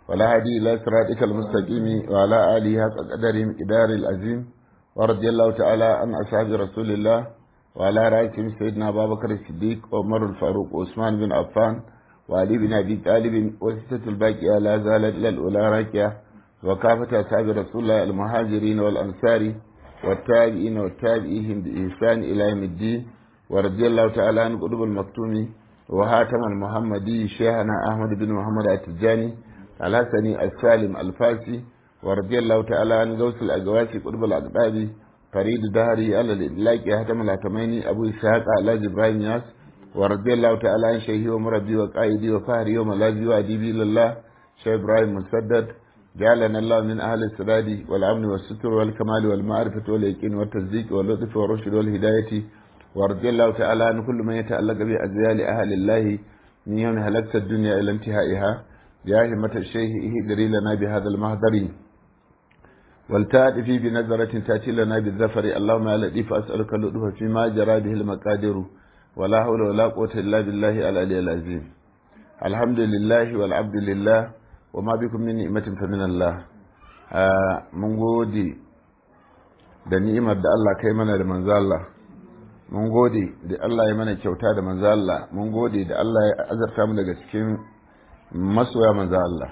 ولا هدي إلى صراطك المستقيم وعلى آله حق قدرهم إدار العظيم ورضي الله تعالى عن أصحاب رسول الله وعلى رأسهم سيدنا أبا بكر الصديق وعمر الفاروق وعثمان بن عفان وعلي بن أبي طالب وستة الباقية لا زالت إلى الأولى راكية وكافة أصحاب رسول الله المهاجرين والأنصار والتابعين والتابعين بإحسان إلى يوم الدين ورضي الله تعالى عن قطب المكتوم وهاتم المحمدي شيخنا أحمد بن محمد التجاني الحسني السالم الفاسي ورضي الله تعالى عن غوث الأقواسي قطب الأقطابي فريد دهري على الإدلاك هاتم الهتميني أبو إسحاق على إبراهيم ياس ورضي الله تعالى عن شيخي ومربي وقائدي وفهري وملاذي وأديبي لله شيخ إبراهيم مسدد جعلنا الله من أهل السداد والأمن والستر والكمال والمعرفة واليقين والتصديق واللطف والرشد والهداية ورضي الله تعالى عن كل من يتعلق بأزيال أهل الله من يوم هلكت الدنيا إلى انتهائها يا همة الشيخ اهدري لنا بهذا المهدر والتأتي في بنظرة تأتي لنا بالظفر اللهم يا لطيف أسألك اللطف فيما جرى به المقادر ولا حول ولا قوة إلا بالله العلي العظيم الحمد لله والعبد لله وما بكم من نعمة فمن الله mun gode da ni'imar da Allah kai mana da manzo Allah mun gode da Allah ya mana kyauta da manzo Allah mun gode da Allah ya azarta mu daga cikin masoya manzo Allah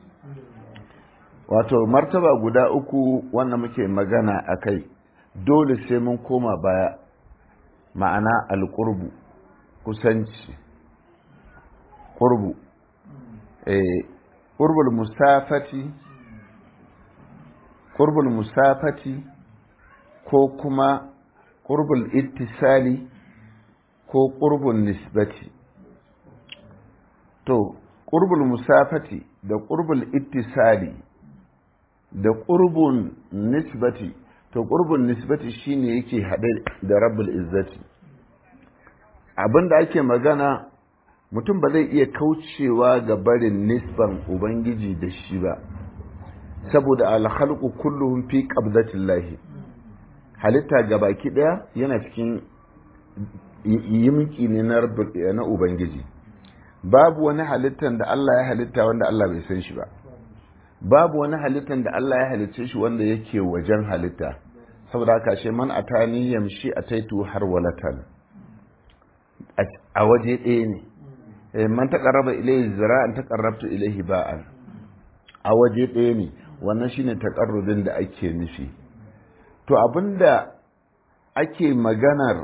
wato martaba guda uku wannan muke magana a kai dole sai mun koma baya ma'ana alƙurbu kusanci ƙurbu eh ƙurbul musafati ƙurbul musafati ko kuma ƙurbul ittisali ko ƙurbul nisbati to ƙurbul musafati da ƙurbul ittisali da ƙurbun nisbati to ƙurbun nisbati shine yake haɗe da rabbul izzati abinda ake magana mutum ba zai iya kaucewa ga barin nisban ubangiji da shi ba saboda alhalku kulluhum fi qabdatillahi halitta ga baki daya yana cikin yimki ne na ubangiji babu wani halittan da Allah ya halitta wanda Allah bai san shi ba babu wani halittan da Allah ya halicce shi wanda yake wajen halitta saboda haka shi man atani yamshi ataitu har walatan a waje ɗaya ne man taqarraba ilayhi zira'an taqarrabtu ilayhi ba'an a waje ɗaya ne wannan shine taqarrubin da ake nufi to abinda ake maganar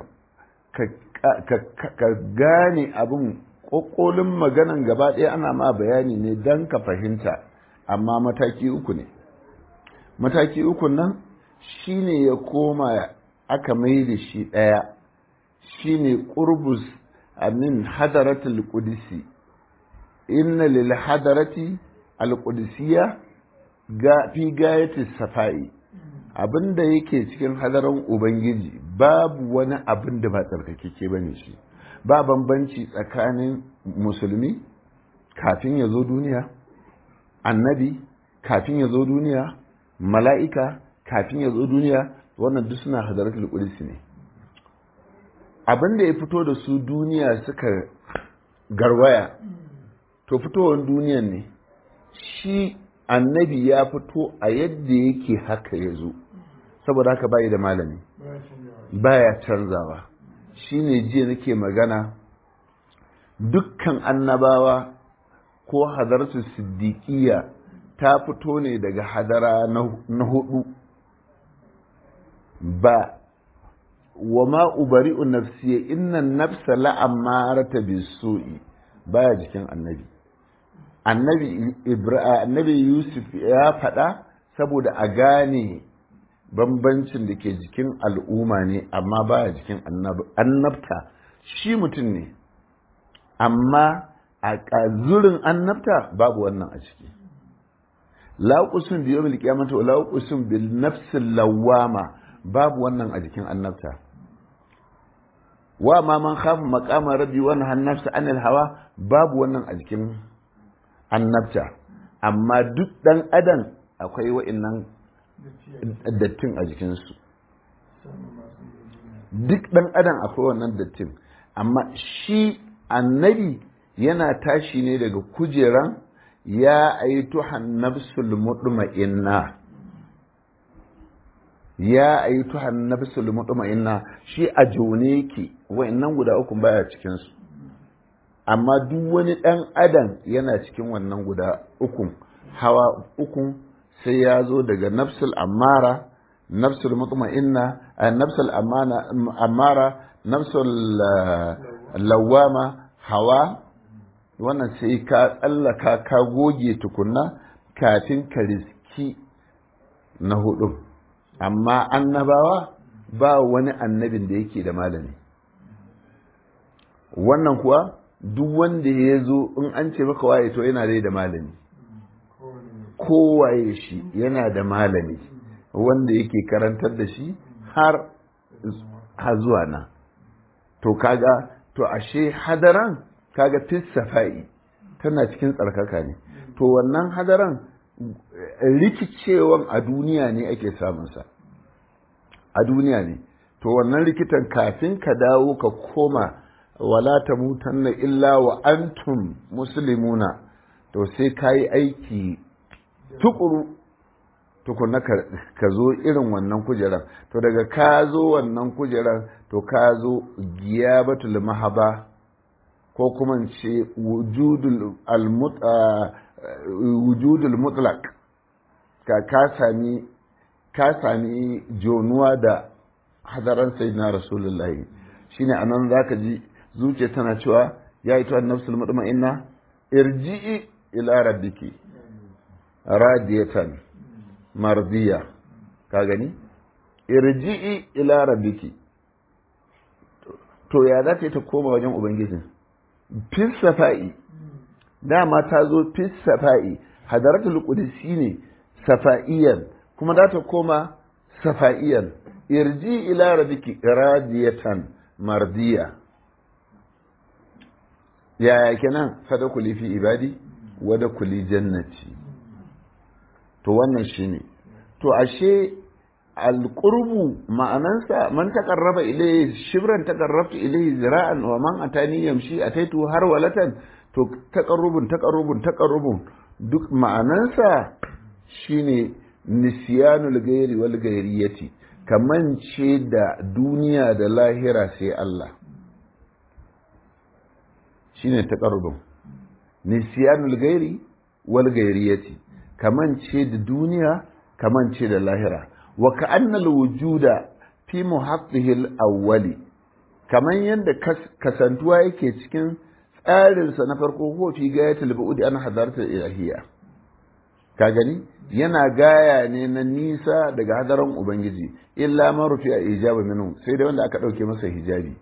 ka gane abin ƙoƙolin maganan gaba ɗaya ana ma bayani ne don ka fahimta amma mataki uku ne mataki uku nan shine ya koma aka mai da shi ɗaya shine ƙurbus amin hadaratul qudsi inna lil hadarati al qudsiya ga fi gayati safai abinda yake cikin hadaran ubangiji babu wani abin da ba tsarkakeke bane shi ba bambanci tsakanin musulmi kafin ya zo duniya annabi kafin ya zo duniya mala'ika kafin ya zo duniya wannan duk suna hadaratul qudsi ne abin da ya fito da su duniya suka garwaya to fitowar duniyan ne shi annabi ya fito a yadda yake haka ya zo saboda haka bayi da malami baya canzawa shi ne jiya nake magana dukkan annabawa ko hadarsu siddiƙiya ta fito ne daga hadara na hudu ba wa ma ubari'u nafsiya inna nafsa la'amarata bisu'i baya jikin annabi annabi annabi yusuf ya faɗa saboda a gane bambancin da ke jikin al'umma ne amma baya jikin annabta shi mutum ne amma a zurin annabta babu wannan a ciki la uqsim bi yawmil qiyamati wa la uqsim bil nafsil lawama babu wannan a jikin annabta wa ma man khafa maqama rabbi wa nahan nafsa anil hawa babu wannan a jikin annabta amma duk dan adam akwai wa'annan dattin a jikinsu duk dan adam akwai wannan dattin amma shi annabi yana tashi ne daga kujeran ya aituhan nafsul mutma'inna ya aituhan nafsul mutma'inna shi a jone yake wa'annan guda uku baya cikin su amma duk wani dan adam yana cikin wannan guda uku hawa uku sai ya zo daga nafsul ammara nafsul mutma'inna nafsul ammara nafsul lawama hawa wannan sai ka tsallaka ka goge tukunna kafin ka riski na hudu amma annabawa ba wani annabin da yake da malami wannan kuwa duk wanda ya zo in an ce maka waye to yana dai da malami kowaye shi yana da malami wanda yake karantar da shi har zuwa na to kaga to ashe hadaran kaga fis safa'i tana cikin tsarkaka ne to wannan hadaran rikicewan a duniya ne ake samunsa a duniya ne to wannan rikitan kafin ka dawo ka koma wala ta mutanna illa wa antum muslimuna to sai ka yi aiki tukuru tukuna ka zo irin wannan kujerar to daga ka zo wannan kujerar to ka zo giyabatul mahaba ko kuma ce wujudul mutlaq ka ka sami ka sami jonuwa da hadaran sayyidina rasulullahi shine anan zaka ji zuciya tana cewa ya yi tuwa nafsul mutma'inna irji'i ila rabbiki radiyatan mardiya ka gani irji'i ila rabbiki to ya za ta koma wajen ubangijin fis safa'i dama ta zo fis safa'i hadaratul qudsi ne safa'iyan kuma za ta koma safa'iyan irji ila rabbiki radiyatan mardiya yaya kenan sadakuli fi ibadi wada kuli jannati to wannan shine to ashe alqurbu ma'anansa man taqarraba ilayhi shibran taqarrabtu ilayhi zira'an wa man atani yamshi ataitu har walatan to taqarrubun taqarrubun taqarrubun duk ma'anansa shine nisyanul ghairi wal ghairiyati kaman ce da duniya da lahira sai Allah shine taqarrubun nisyanul ghairi wal ghairiyati kaman ce da duniya kaman ce da lahira wa ka'annal wujuda fi muhaqqihi al-awwali kaman yadda kasantuwa yake cikin tsarinsa na farko ko fi gayatul bu'udi an hadarta ilahiyya ka gani yana gaya ne na nisa daga hadaran ubangiji illa man rufi a ijaba minhu sai da wanda aka dauke masa hijabi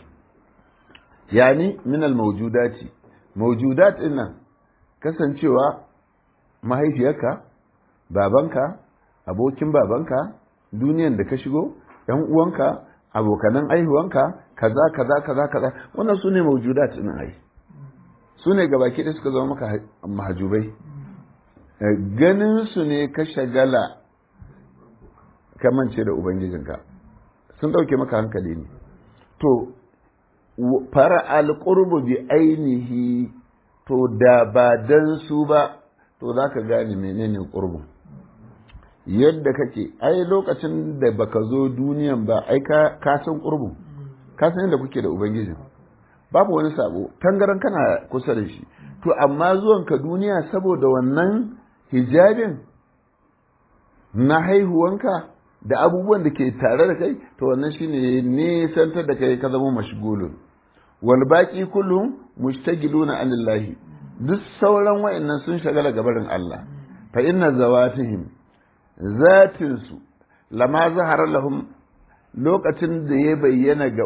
yani min al mawjudati mawjudat din nan kasancewa mahaifiyarka babanka abokin babanka duniyan da ka shigo yan uwanka abokanan aihuwanka kaza kaza kaza kaza wannan su ne mawjudat din ai su ne gabaki da suka zama maka mahajubai ganin su ne ka shagala ka mance da ubangijinka sun ɗauke maka hankali ne to fara alƙurbu bi ainihi to da ba dan su ba to za ka gane menene ƙurbu yadda kake ai lokacin da baka zo duniyan ba ai ka san ƙurbu ka san yadda kuke da ubangijin babu wani sabo tangaran kana kusa da shi to amma zuwanka duniya saboda wannan hijabin na haihuwanka da abubuwan da ke tare da kai to wannan shine nesantar da kai ka zama mashgulun wal baqi kullum mushtagiluna anillahi duk sauran wayannan sun shagala gabarin Allah fa inna zawatihim zatin su lama zahara lahum lokacin da ya bayyana ga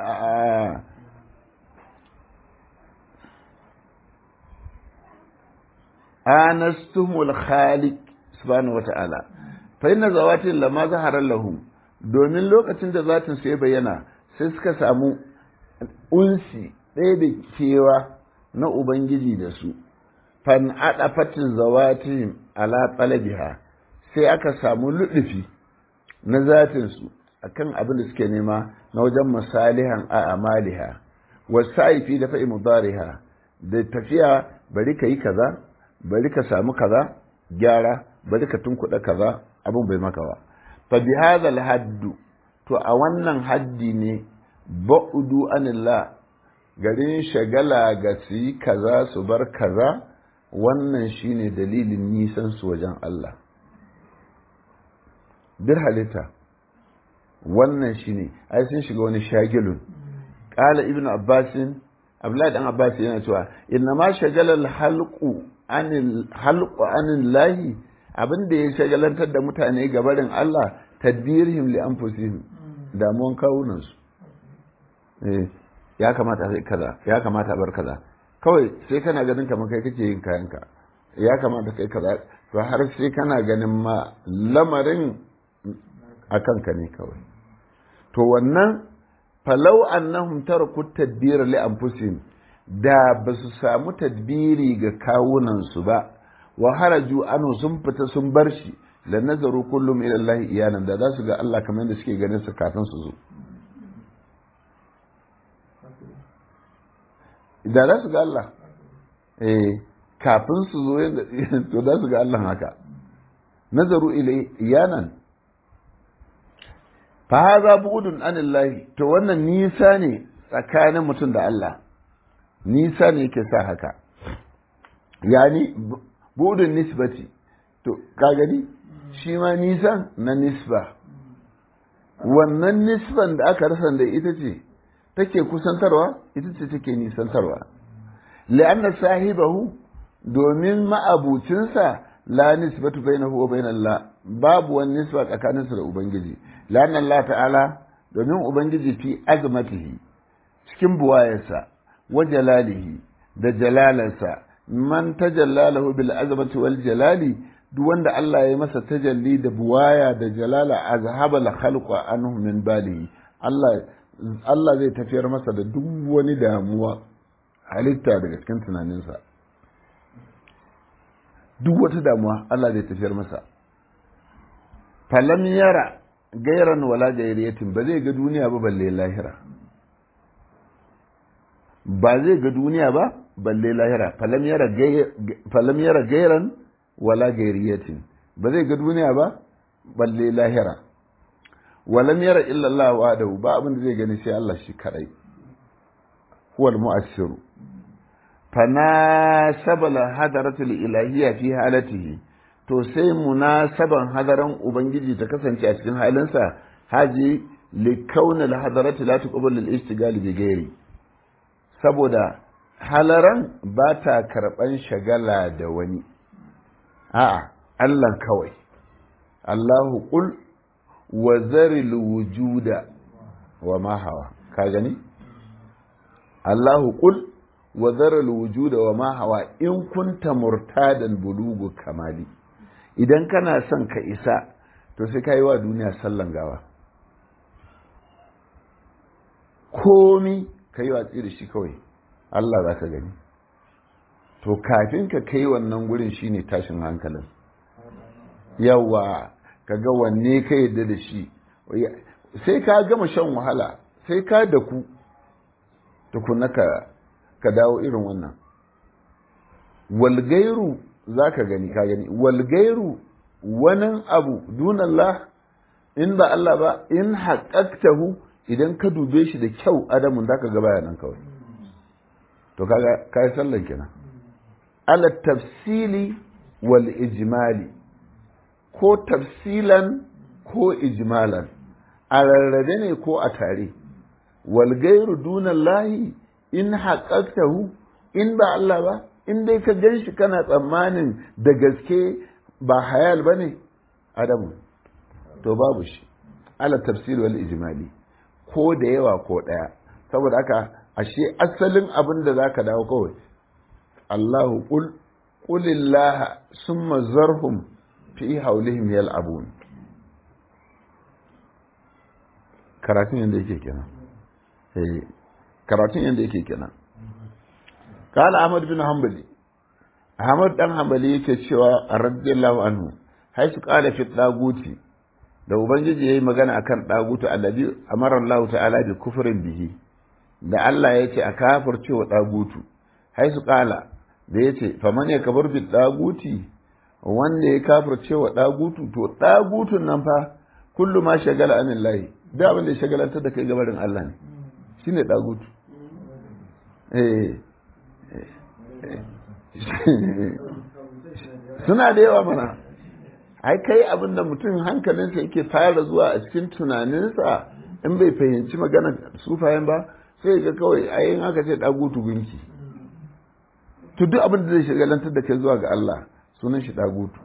anastumul khaliq subhanahu wata'ala fa inna zawatin lama zahara lahum domin lokacin da zatin su ya bayyana sai suka samu unsi ɗaya da kewa na ubangiji da su fan adafatin zawatin ala talabiha sai aka samu luɗufi na zatin su akan abin da suke nema na wajen masalihan a amaliha wasaifi da fa'i mudariha da tafiya bari ka yi kaza bari ka samu kaza gyara bari ka tunkuɗa kaza abin bai maka ba fa bi hadha haddu to a wannan haddi ne ba'udu anillah garin shagala ga su yi kaza su bar kaza wannan shine dalilin nisan su wajen Allah bir halitta wannan shine ai sun shiga wani shagilun qala ibnu abbasin abdullahi dan abbas yana cewa inna ma shagala halqu anil halqu anil lahi abin da ya shagalantar da mutane gabarin Allah tadbirihim li anfusihim damuwan kawunan su eh ya kamata sai kaza ya kamata bar kaza kawai sai kana ganin kamar kai kake yin kayanka ya kamata kai kaza to har sai kana ganin ma lamarin a kanka ne kawai to wannan falau annahum taraku tadbira li anfusihim da ba su samu tadbiri ga kawunan su ba wa haraju anu sun fita sun bar shi la nazaru kullum ila Allah iyanan da za su ga Allah kamar yadda suke ganin su kafin su zo da za su ga Allah eh kafin su zo yadda to za su ga Allah haka nazaru ila iyanan fa hadha bu'dun anillahi to wannan nisa ne tsakanin mutum da Allah nisa ne yake sa haka yani bu'dun nisbati to ka gani shi ma nisan na nisba wannan nisban da aka rasa da ita ce take kusantarwa ita ce take nisantarwa li'anna sahibahu domin ma'abucinsa la nisbatu bainahu wa bainallah babu wani nisba tsakaninsa da ubangiji li'anna Allah ta'ala domin ubangiji fi azmatihi cikin buwayarsa wa jalalihi da jalalarsa man tajallalahu bil azmati wal jalali duk wanda Allah ya yi masa tajalli da buwaya da jalala azhaba la khalqa anhu min balihi Allah Allah zai tafiyar masa da duk wani damuwa halitta daga cikin tunaninsa duk wata damuwa Allah zai tafiyar masa falam yara gairan wala gairiyatin ba zai ga duniya ba balle lahira ba zai ga duniya ba balle lahira falam yara gairan wala gairiyatin ba zai ga duniya ba balle lahira walam yara illa Allah wahdahu ba abin da zai gani sai Allah shi kadai huwal mu'assiru fanasaba la hadaratul ilahiyya fi halatihi to sai munasaban hadaran ubangiji ta kasance a cikin halinsa haji li kauna al hadarati la tuqbalu al istigal bi ghairi saboda halaran ba ta karban shagala da wani a'a Allah kawai Allahu qul wa zaril wujuda wa ma hawa ka gani Allahu qul wa zaral wujuda wa ma hawa in kunta murtadan bulugu kamali idan kana son ka isa to sai ka yi wa duniya sallan gawa komi ka yi watsi da shi kawai Allah za ka gani to kafin ka kai wannan gurin shine tashin hankalin yawa ka ga wanne ka yadda da shi sai ka gama shan wahala sai ka da ku tukuna ka ka dawo irin wannan walgairu za ka gani ka gani walgairu wani abu dunallah in ba Allah ba in haƙaƙtahu idan ka dube shi da kyau adamun za ka gaba nan kawai to kaga ka yi sallan kenan ala tafsili wal ijmali ko tafsilan ko ijmalan a rarrabe ne ko a tare walgairu dunallahi in haƙaƙtahu in ba Allah ba in dai ka gan shi kana tsammanin da gaske ba hayal ba ne adamu to babu shi ala tafsir wal ijmali ko da yawa ko ɗaya saboda haka ashe asalin abin da zaka dawo kawai Allahu qul qulillaha summa zarhum fi haulihim yal'abun karatun yanda yake kenan eh karatun yanda yake kenan kala ahmad bin hanbali ahmad dan hanbali yake cewa radiyallahu anhu haisu qala fi daguti da ubangiji yayi magana akan dagutu allazi amara Allah ta'ala bi kufrin bihi da Allah ya ce a kafirce wa dagutu haisu qala da ya ce faman ya kabar bi ɗaguti wanda ya kafirce wa ɗagutu to ɗagutun nan fa kullum ma shagala anin layi da abin da ya shagalantar da kai gabarin Allah ne shi ne ɗagutu suna da yawa mana ai kai abin da mutum hankalinsa yake fara zuwa a cikin tunaninsa in bai fahimci magana sufayen ba sai ga kawai ayin aka ce ɗagutu gunki to duk abin da zai shagalantar da kai zuwa ga Allah sunan shi ɗagutu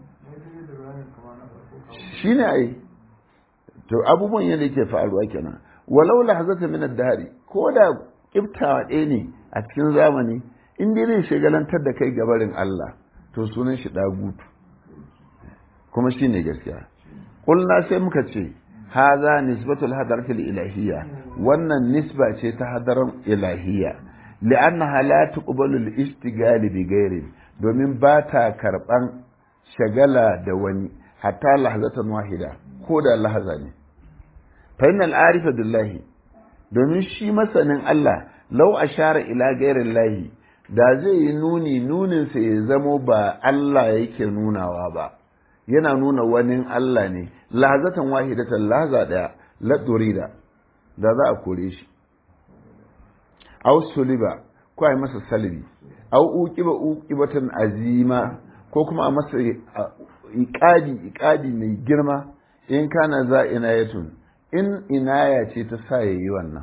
shi ne ai to abubuwan yadda yake faruwa kenan walau lahazata min ad-dari ko da kiftawa ɗaya ne a cikin zamani in dai zai shagalantar da kai gabarin Allah to sunan shi ɗagutu kuma shi ne gaskiya ƙulna sai muka ce haza nisbatul hadaratul ilahiyya wannan nisba ce ta hadaran ilahiyya li'annaha la tuqbalu al-ishtigal bi ghairi domin ba ta karban shagala da wani hatta lahzatan wahida ko da lahaza ne fa innal arifa billahi domin shi masanin Allah law ashara ila ghairi lahi da zai yi nuni nunin sa ya zamo ba Allah yake nunawa ba yana nuna wani Allah ne lahazatan wahidatan lahaza daya la durida da za a kore shi aw suliba ko a masa salbi aw uqiba uqibatan azima ko kuma a masa iqadi iqadi mai girma in kana za inayatun in inaya ce ta sa yayi wannan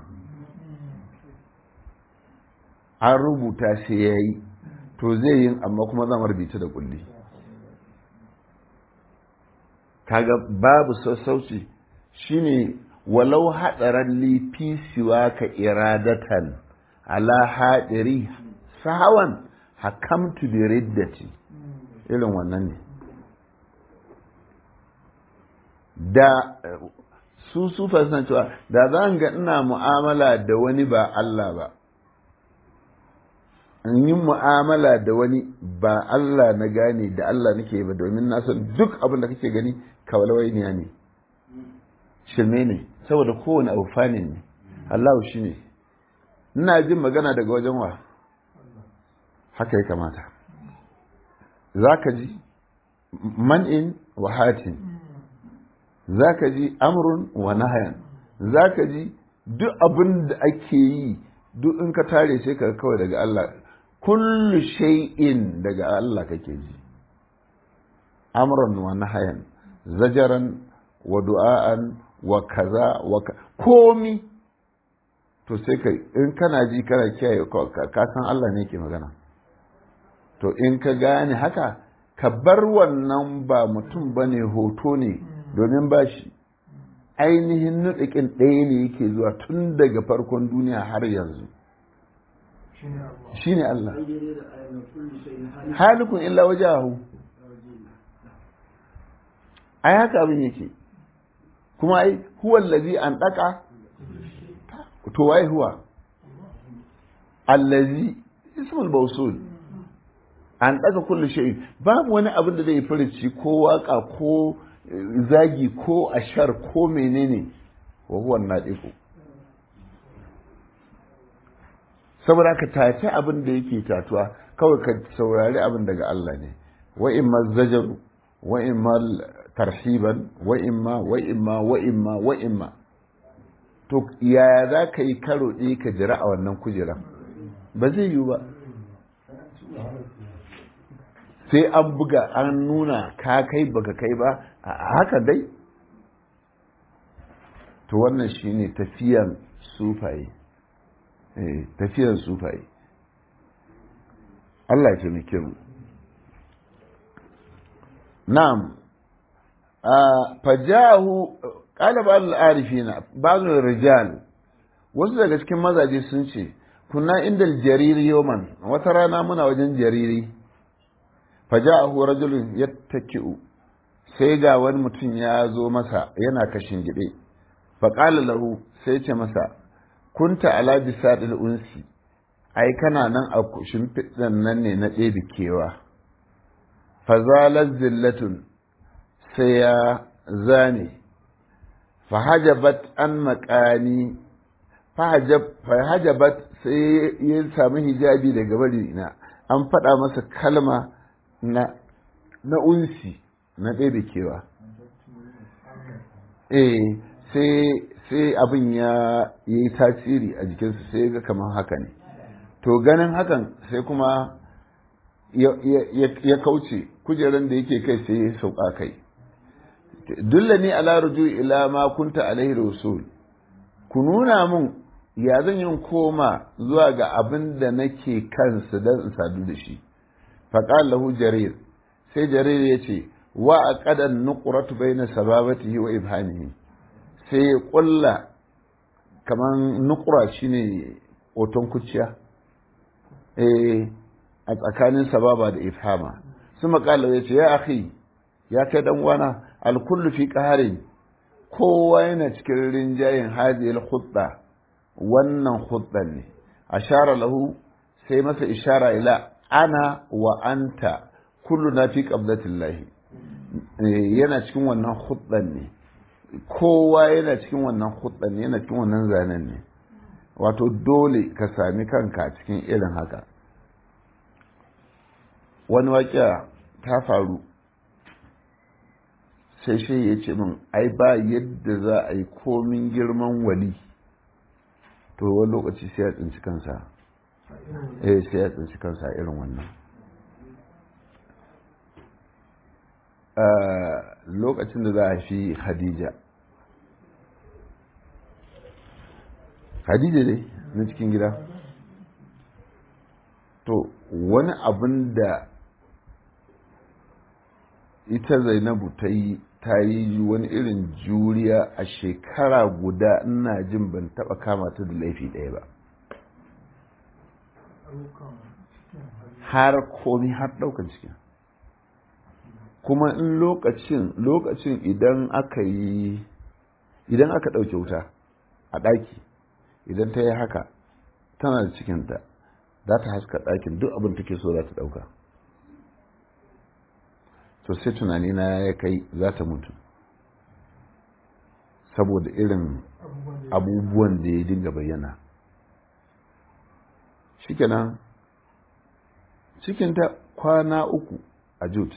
an rubuta sai yayi to zai yin amma kuma zan rubuta da kulli kaga babu sassauci shine walau hadaran li fi siwaka iradatan ala hadiri sahawan hakamtu bi riddati irin wannan ne da su sufa suna cewa da zan ga ina mu'amala da wani ba Allah ba in yi mu'amala da wani ba Allah na gane da Allah nake ba domin na san duk abin da kake gani kawalwainiya ne shirme ne saboda kowane abu fani ne Allah shi ne ina jin magana daga wajen wa haka ya kamata za ka ji man'in wa hatin za ka ji amrun wa nahayan za ka ji duk abin da ake yi duk in ka tare sai ka kawai daga Allah kullu shay'in daga Allah kake ji amrun wa nahayan zajaran wa du'a'an wa kaza wa komi to sai kai in kana ji kana kiyaye ka san Allah ne ke magana to in ka gane haka ka bar wannan ba mutum bane hoto ne domin ba shi ainihin nuɗiƙin ɗaya ne yake zuwa tun daga farkon duniya har yanzu shi ne Allah halikun illa wajahu ai haka abin yake kuma ai huwa allazi an daka to wai huwa allazi ismul mawsul an daka kullu shay babu wani abin da zai furici ko waka ko zagi ko ashar ko menene wa huwa nadiku saboda ka tace abin da yake tatuwa kawai ka saurari abin daga Allah ne wa imma zajaru wa imma tarhiban wa imma wa imma wa imma wa imma to yaya za ka yi karo ɗaya ka jira a wannan kujeran ba zai yiwu ba sai an buga an nuna ka kai baka kai ba a haka dai to wannan shine tafiyan sufaye tafiyan sufaye Allah ya taimake mu na'am fajahu qala ba'd al-arifina ba'd rijal wasu daga cikin mazaje sun ce kunna indal jariri yawman wata rana muna wajen jariri fajahu rajulun yattaki'u sai ga wani mutum ya zo masa yana kashin gide faqala lahu sai ce masa kunta ala bisadil unsi ai kana nan a shimfiɗan nan ne na ɗebe kewa fazalar zillatun sai ya zane fahajabat an makani fahajabat sai ya sami hijabi daga bari na an faɗa masa kalma na na unsi na ɗebe kewa eh sai sai abin ya yi tasiri a jikinsa sai ga kamar haka ne to ganin hakan sai kuma ya kauce kujeran da yake kai sai ya sauka kai dulla ni ala ruju ila ma kunta alaihi rasul ku nuna mun ya zan yin koma zuwa ga abin da nake kansa don in sadu da shi faqala lahu jarir sai jarir ya ce wa aqadan nuqratu baina sababatihi wa ibhamihi sai ya kulla kaman nukura shine oton kuciya eh a tsakanin sababa da ifhama su makala ya ce ya akhi ya kai dan wana alkullu fi qaharin kowa yana cikin rinjayen hadhihi khutba wannan khutban ne ashara lahu sai masa ishara ila ana wa anta kulluna fi qablatillahi yana cikin wannan khutban ne kowa yana cikin wannan khutban ne yana cikin wannan zanen ne wato dole ka sami kanka cikin irin haka wani waƙiya ta faru sai shi ya ce min ai ba yadda za a yi komin girman wali to wani lokaci sai ya tsinci kansa eh sai ya tsinci kansa irin wannan lokacin da za a fi khadija khadija dai na cikin gida to wani abin da ita zainabu ta yi ta yi wani irin juriya a shekara guda ina jin ban taba kama ta da laifi ɗaya ba har komi har ɗaukar cikin kuma in lokacin lokacin idan aka yi idan aka ɗauke wuta a ɗaki idan ta yi haka tana da cikinta za ta haska ɗakin duk abin take so za ta ɗauka to sai tunani na ya kai za ta mutu saboda irin abubuwan da ya dinga bayyana shikenan cikinta kwana uku a jut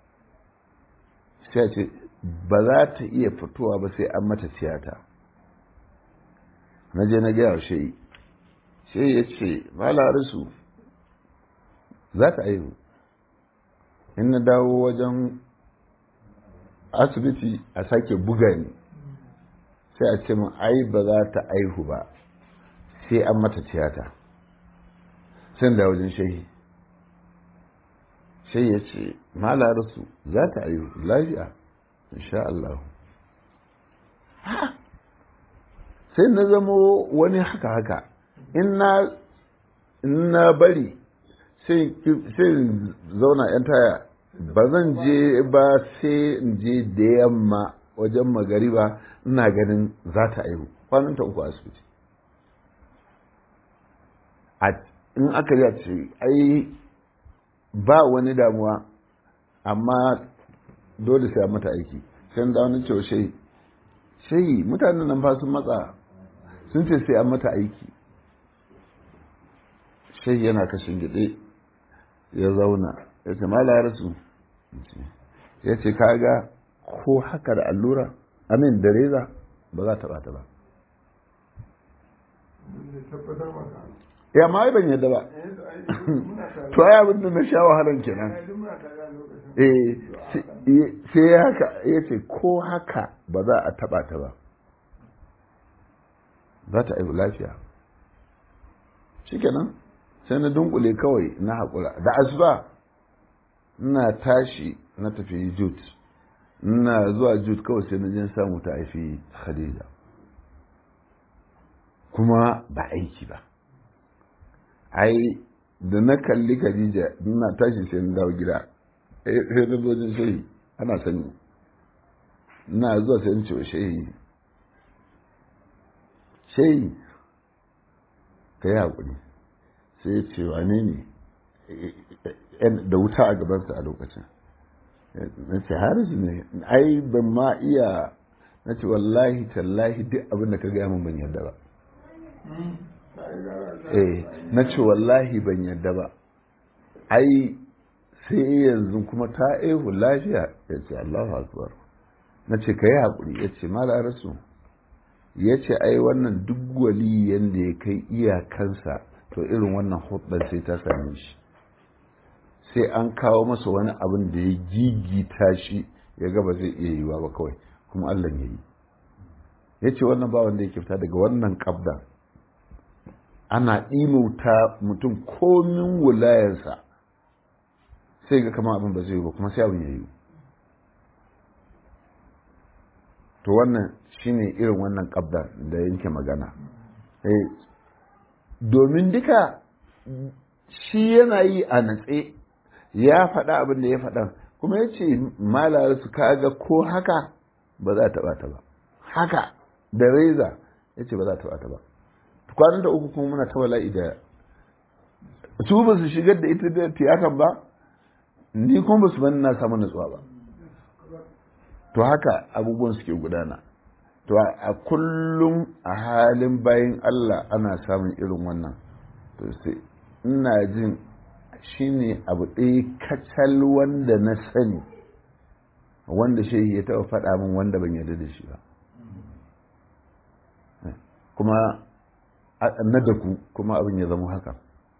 sai ce ba za ta iya fitowa ba sai an mata tiyata na je na gaya shi sai ya ce malarisu za ta aihu in na dawo wajen asibiti a sake buga ni sai a ce min ai ba za ta aihu ba sai an mata tiyata sai da wajen shehi sai ya ce malarisu za ta aihu lafiya insha Allah sai na zamo wani haka haka in na bari sai zauna yan taya ba zan je ba sai in je da yamma wajen magariba ina ganin za ta aihu kwanan ta uku asibiti in aka yi ce ai ba wani damuwa amma dole sai mata aiki sai da wani cewa shai shai mutanen nan fa sun matsa sun ce sai an mata aiki shai yana kashin gide ya zauna ya ce mala rasu ya ce kaga ko haka da allura amin da reza ba za ta bata ba ya ma ban yadda ba to ai abin da na sha wahalan kenan eh sai ya haka ya ce ko haka ba za a taba ta ba za ta aibu lafiya shikenan sai na dunkule kawai na haƙura da asuba ina tashi na tafi jut ina zuwa jut kawai sai na jin samu ta haifi khadija kuma ba aiki ba ai da na kalli khadija ina tashi sai na dawo gida sai na zo jin shehi ana sani ina zuwa sai in ce wa shehi shehi ka yi haƙuri sai ya ce wane ne da wuta a gabansa a lokacin na ce harisu ne ai ban ma iya na ce wallahi tallahi duk abin da ka gaya min ban yarda ba eh na ce wallahi ban yarda ba ai sai yanzu kuma ta aihu lafiya ya ce Allahu akbar na ce ka yi haƙuri ya ce mala rasu ya ce ai wannan duk wali yadda ya kai iyakansa to irin wannan hudar sai ta same shi sai an kawo masa wani abin da ya gigita shi ya gaba zai iya yiwa ba kawai kuma Allah ya yi ya ce wannan ba wanda ya fita daga wannan kabda ana ɗimauta mutum komin wulayarsa sai ga kama abin ba zai yi ba kuma sai abin ya yi to wannan shine irin wannan kabda da yanke magana domin duka shi yana yi a natse ya faɗa abin da ya faɗa kuma ya ce malar su kaga ko haka ba za ta ɓata ba haka da reza ya ce ba za ta ɓata ba kwanan da uku kuma muna ta wala'i da su ba su shigar da ita da tiyatan ba ni kuma ba su bani na samu natsuwa ba to haka abubuwan suke gudana to a kullum a halin bayan Allah ana samun irin wannan to sai ina jin shine abu ɗaya kacal wanda na sani wanda shehi ya taɓa faɗa min wanda ban yarda da shi ba kuma na da ku kuma abin ya zama haka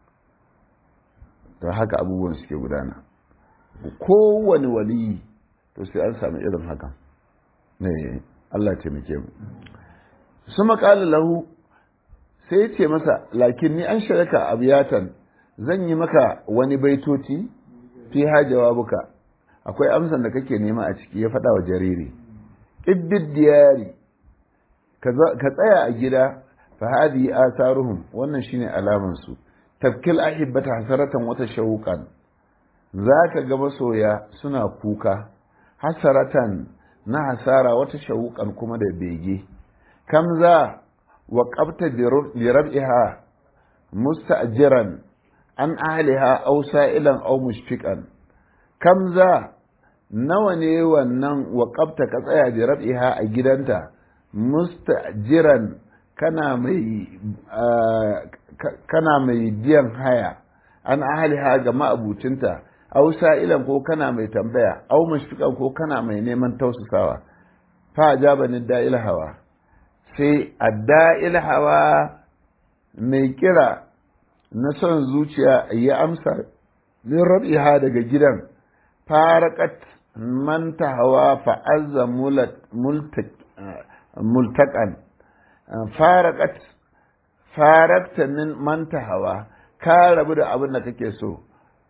to haka abubuwan suke gudana kowane waliyi to sai an sami irin haka ne Allah taimake mu su maƙala lahu sai ce masa lakin ni an shiraka abiyatan zan yi maka wani baitoci fi ha jawabuka akwai amsan da kake nema a ciki ya faɗa wa jariri iddid diyari ka tsaya a gida fa hadi asaruhum wannan shine alaman su tafkil ahibbata hasaratan wata shauqan zaka ga masoya suna kuka hasaratan na hasara wata shauqan kuma da bege kam za wa qabta bi rab'iha musta'jiran an ahliha aw sa'ilan aw mushfiqan kam za nawa ne wannan wa qabta ka tsaya bi rab'iha a gidanta mustajiran kana mai kana mai biyan haya an ahliha ga ma'abucinta aw sa'ilan ko kana mai tambaya aw mushfiqan ko kana mai neman tausasawa fa ajabani da'il hawa sai adda'il hawa mai kira na son zuciya ya amsa min rabiha daga gidan farakat man hawa fa'azza multaƙan farakat farakta min man hawa ka rabu da abin da kake so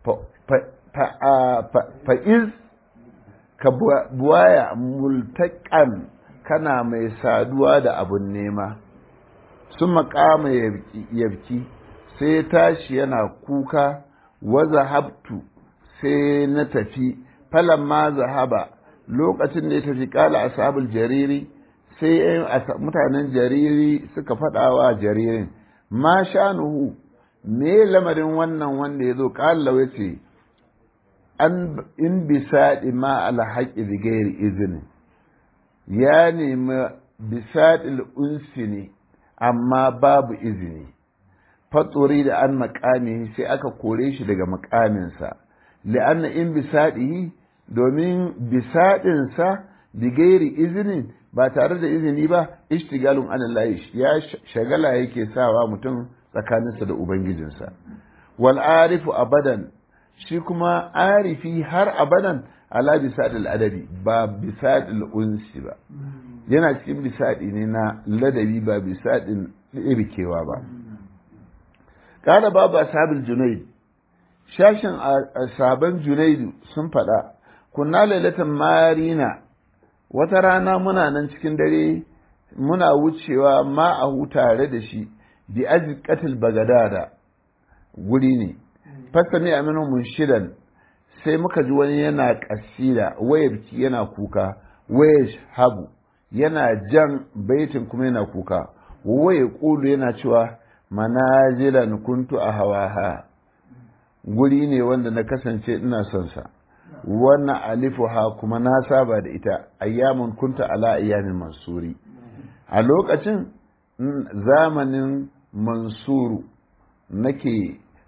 fa'iz ka buwaya multaƙan kana mai saduwa da abin nema sun makama yabki sai ya tashi yana kuka wa zahabtu sai na tafi falan ma zahaba lokacin da ya tafi kala ashabul jariri sai mutanen jariri suka faɗawa jaririn ma shanuhu me lamarin wannan wanda ya zo kala ya ce an in bisaɗi ma alhaƙi da gairi izini ya nemi bisaɗil unsi ne amma babu izini fatsori da an makami sai aka kore shi daga makaminsa li'anna in bisaɗihi domin bisaɗinsa bigairi izinin ba tare da izini ba ishtigalun anallahi ya shagala yake sawa mutum tsakaninsa da ubangijinsa wal arifu abadan shi kuma arifi har abadan ala bisadil adabi ba bisadil unsi ba yana cikin bisadi ne na ladabi ba bisadin irkewa ba kada babu ashabul junaid shashin sabon junaidu sun faɗa kunna lailatan marina wata rana muna nan cikin dare muna wucewa ma'ahu tare da shi bi azqatil bagadada guri ne fasami aminu munshidan sai muka ji wani yana kasida wayabki yana kuka waya habu yana jan baitin kuma yana kuka waye kulu yana cewa manazilan kuntu a hawaha guri ne wanda na kasance ina son sa wannan alifuha kuma na saba da ita ayyamun kunta ala ayyamin mansuri a lokacin zamanin mansuru nake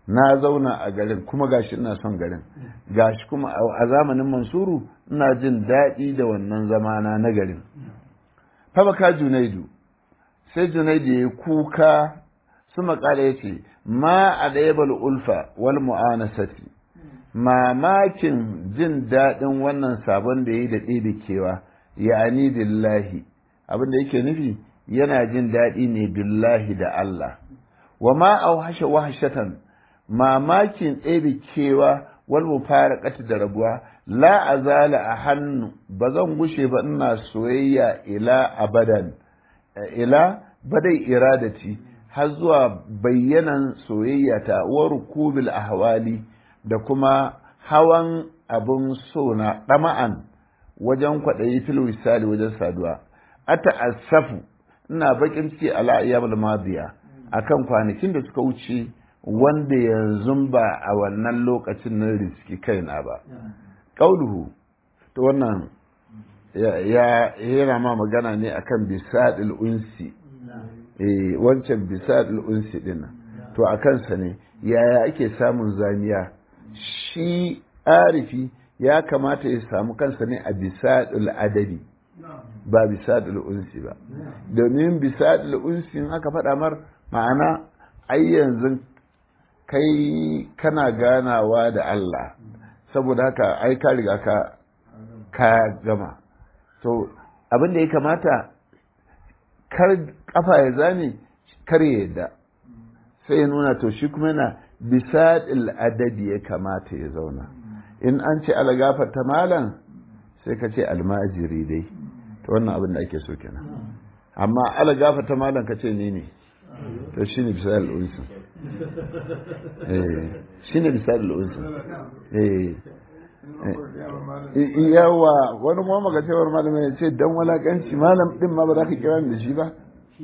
na zauna a garin kuma gashi ina son garin gashi kuma a zamanin mansuru ina jin daɗi da wannan zamana na garin fabaka junaidu sai junaidu ya kuka su makala ya ce ma a ɗayabal ulfa wal mu'anasati mamakin jin daɗin wannan sabon da ya yi da ɗebe kewa ya'ani billahi abin da yake nufi yana jin daɗi ne billahi da Allah wa ma auhasha wahshatan mamakin ɗebe kewa wal mufaraqati da rabuwa la azala a hannu ba zan gushe ba ina soyayya ila abadan ila badai iradati har zuwa bayyanan soyayya ta wa rukubil ahwali da kuma hawan abun so na ɗama'an wajen kwaɗayi fil wisali wajen saduwa ata asafu ina bakin ciki ala ayyamul madiya akan kwanakin da suka wuce wanda yanzu ba a wannan lokacin na riski kaina ba qauluhu to wannan ya yana ma magana ne akan bisadil unsi eh wancan bisadil unsi din to akan sa ne yaya ake samun zamiya shi arifi ya kamata ya samu kansa ne a bisadil adabi ba bisadil unsi ba domin bisadil unsi in aka faɗa mar ma'ana ai yanzu kai kana ganawa da Allah saboda haka ai ka riga ka ka gama to abin da ya kamata kar kafa ya zame kar ya yadda sai ya nuna to shi kuma yana bisadil adabi ya kamata ya zauna in an ce algafar ta malam sai ka ce almajiri dai to wannan abin da ake so kenan amma algafar ta malam ka ce ni ne to shi ne bisa al'unsu shi ne bisa al'unsu yawa wani kuma maka cewar malamai ya ce don walakanci malam din ma ba za ka kira da shi ba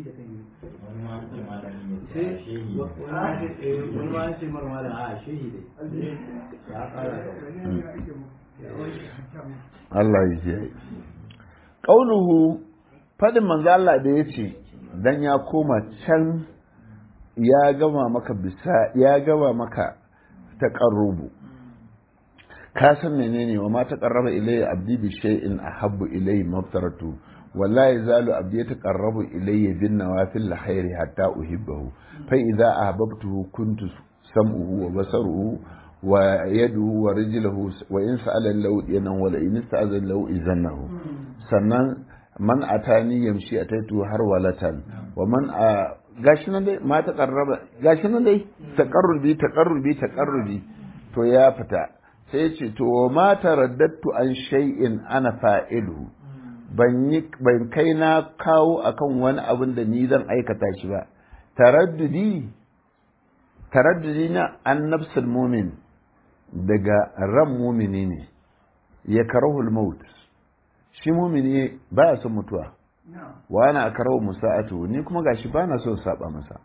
Allah ya ce ƙauluhu faɗin manzo Allah da ya ce dan ya koma can ya gama maka bisa ya gama maka taqarrubu ka san menene wa ma taqarraba ilayya abdi bi shay'in ahabbu ilayhi maftaratu wallahi zalu abdi yataqarrabu ilayya bin nawafil khairi hatta uhibbahu fa idza ahbabtuhu kuntu sam'uhu wa basaruhu wa yaduhu wa rijluhu wa in sa'ala lahu yanan wa in ista'azan lahu izannahu sannan man atani yamshi ataitu har walatan wa man a gashi nan dai ma taqarraba gashi nan dai taqarrubi taqarrubi taqarrubi to ya fita sai ce to ma taraddatu an shay'in ana fa'ilu ban yi ban kai na kawo akan wani abin da ni zan aikata shi ba taraddudi taraddudi na an nafsul mumin daga ran mumini ne ya karahul maut shi mumini baya son mutuwa wa ana karahu musa'atu ni kuma gashi ba na son saba masa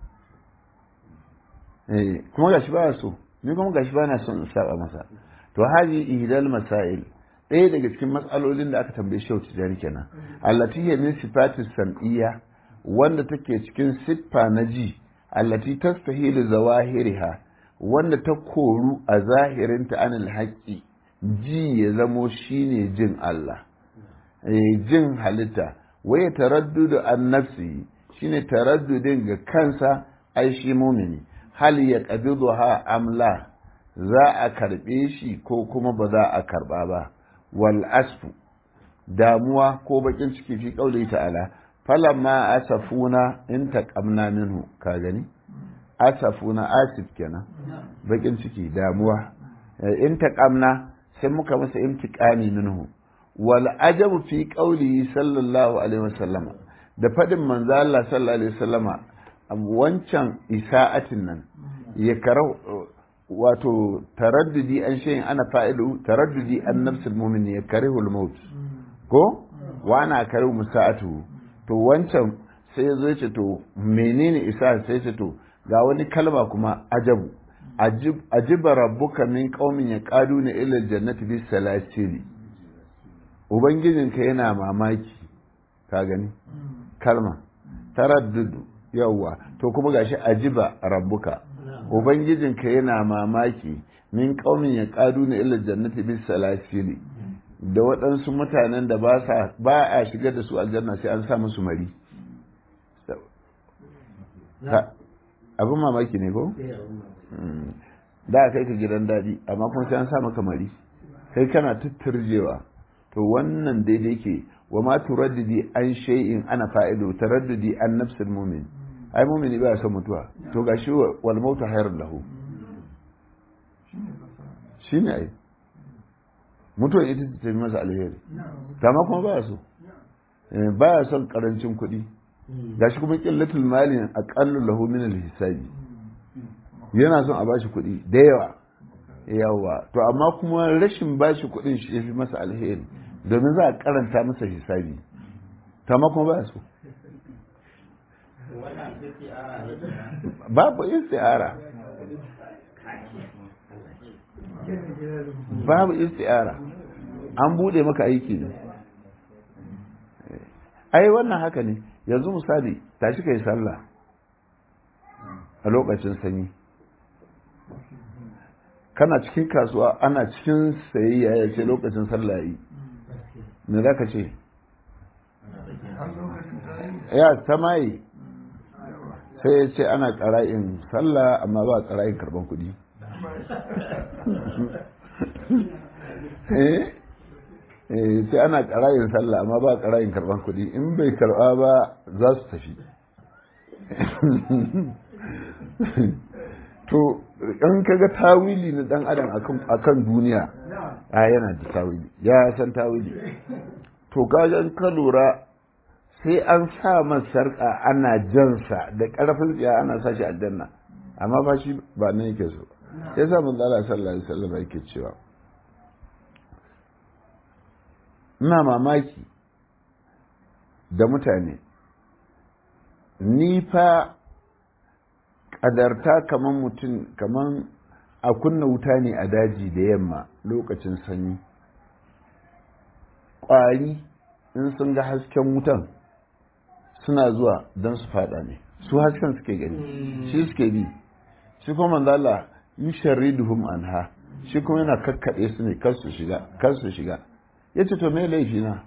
eh kuma gashi ba so ni kuma gashi ba na son saba masa to haji ihdal masail ɗaya daga cikin matsalolin da aka tambaye shi tijari kenan allati hiya min sifatis sam'iyya wanda take cikin siffa na ji allati tastahilu zawahiriha wanda ta koru a zahirinta anil haqqi ji ya zamo shine jin Allah jin halitta waya taraddudu an nafsi shine taraddudin ga kansa ai shi mumini hal ya qabiduha amla za a karbe shi ko kuma ba za a karba ba wal asfu damuwa ko bakin ciki fi kauli ta'ala falamma asafuna in taqamna minhu ka gani asafuna asif kenan bakin ciki damuwa in taqamna sai muka masa imtiqami minhu wal ajabu fi qawlihi sallallahu alaihi wasallam da fadin manzo Allah sallallahu alaihi wasallama wancan isa'atin nan ya karau wato taraddudi an shayin ana fa'ilu taraddudi an nafsul mu'min ya karihul maut ko wa ana karihu musa'atu to wancan sai ya zo ya ce to menene isa sai ya ce to ga wani kalma kuma ajabu ajiba rabbuka min qaumin yaqaduna ila aljannati bis salasili ubangijinka yana mamaki ka gani kalma taraddudu yawwa to kuma gashi ajiba rabbuka ubangijinka yana mamaki min qaumin yaqaduna ila jannati bis salasili da waɗansu mutanen da ba a shiga da su aljanna sai an sa musu mari abin mamaki ne ko? da kai ka gidan daɗi amma kuma sai an sa maka mari kai kana tutturjewa to wannan daidai ke wa ma turaddidi an shay'in ana fa'idu taraddudi an nafsul mumin ai mumini ba son mutuwa to gashi wal mautu hayrun lahu shine ai mutuwa ita ta tafi masa alheri kama kuma ba so ba ya son karancin kuɗi gashi kuma ƙillatul mali a ƙallon lahu min hisabi yana son a bashi kuɗi da yawa yawa to amma kuma rashin bashi kuɗin shi ya fi masa alheri domin za a karanta masa hisabi kama kuma ba so babu isti'ara babu isti'ara an bude maka aiki ne ai wannan haka ne yanzu misali tashi kai sallah a lokacin sanyi kana cikin kasuwa ana cikin sayayya ya ce lokacin sallah yi me za ka ce ya ta maye sai ya ce ana ƙara'in sallah amma ba ƙara'in karban kuɗi sai ana ƙara'in sallah amma ba ƙara'in karban kuɗi in bai karɓa ba za su tafi to in kaga tawili na dan adam akan duniya a yana da tawili ya san tawili to kaga ka lura sai an sa man sarƙa ana jansa da ƙarfin tsiya ana sa shi aljanna amma fa shi ba nan yake so sai sa mun Allah sallallahu alaihi wasallam yake cewa ina mamaki da mutane ni fa ƙadarta kaman mutum kaman a kunna wuta ne a daji da yamma lokacin sanyi ƙwari in sun ga hasken wutan suna zuwa don su fada ne su hasken suke gani shi suke bi shi kuma manzala yi sharriduhum anha shi kuma yana kakkaɗe su ne kar su shiga kar su shiga ya ce to me laifi na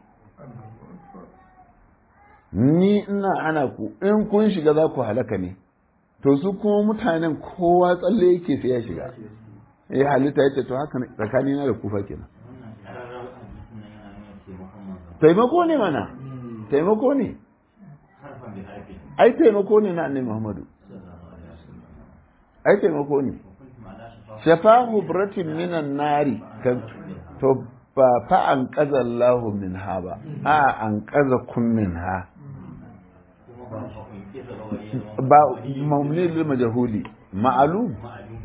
ni ina ana ku in kun shiga za ku halaka ne to su kuma mutanen kowa tsalle yake sai ya shiga ya halitta ya ce to haka tsakani na da kufa kenan taimako ne mana taimako ne ai taimako ne na annabi Muhammadu ai taimako ne shafahu bratin minan nari kan to ba fa an qaza Allahu min ha ba a an qaza kun min ha ba mamni lil majhuli ma'lum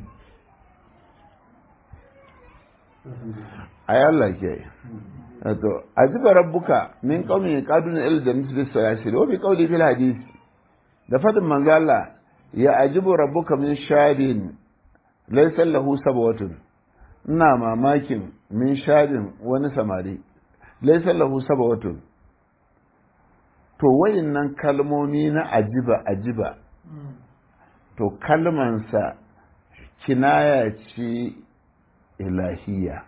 ay Allah ke to ajiba rabbuka min qaumin yaqaduna ila jannati bis salasil wa bi qawli fil hadith da fadin manzo Allah ya ajibu rabbuka min shadin laysa lahu sabawatun ina mamakin min shadin wani samari laysa lahu sabawatun to wayannan kalmomi na ajiba ajiba to kalmansa kinaya ce ilahiya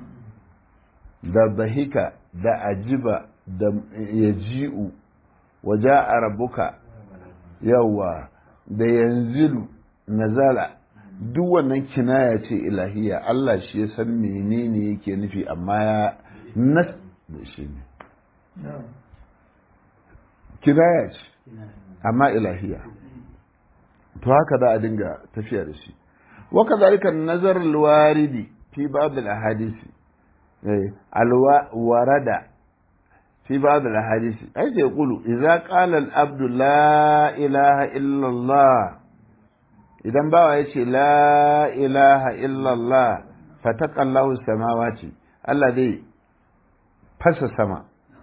da bahika da ajiba da yaji'u waje a rabuka yawa da yanzilu nazala duk wannan kinaya ce ilahiya Allah shi ya san menene yake nufi amma ya nas da shi ne kinaya ce amma ilahiya to haka za a dinga tafiya da shi waka zalika nazar alwaridi fi bab alahadisi alwarada في بعض الأحاديث أيضا يقول إذا قال العبد لا إله إلا الله إذا بقى يشي لا إله إلا الله فتقى الله السماوات الذي فس السماء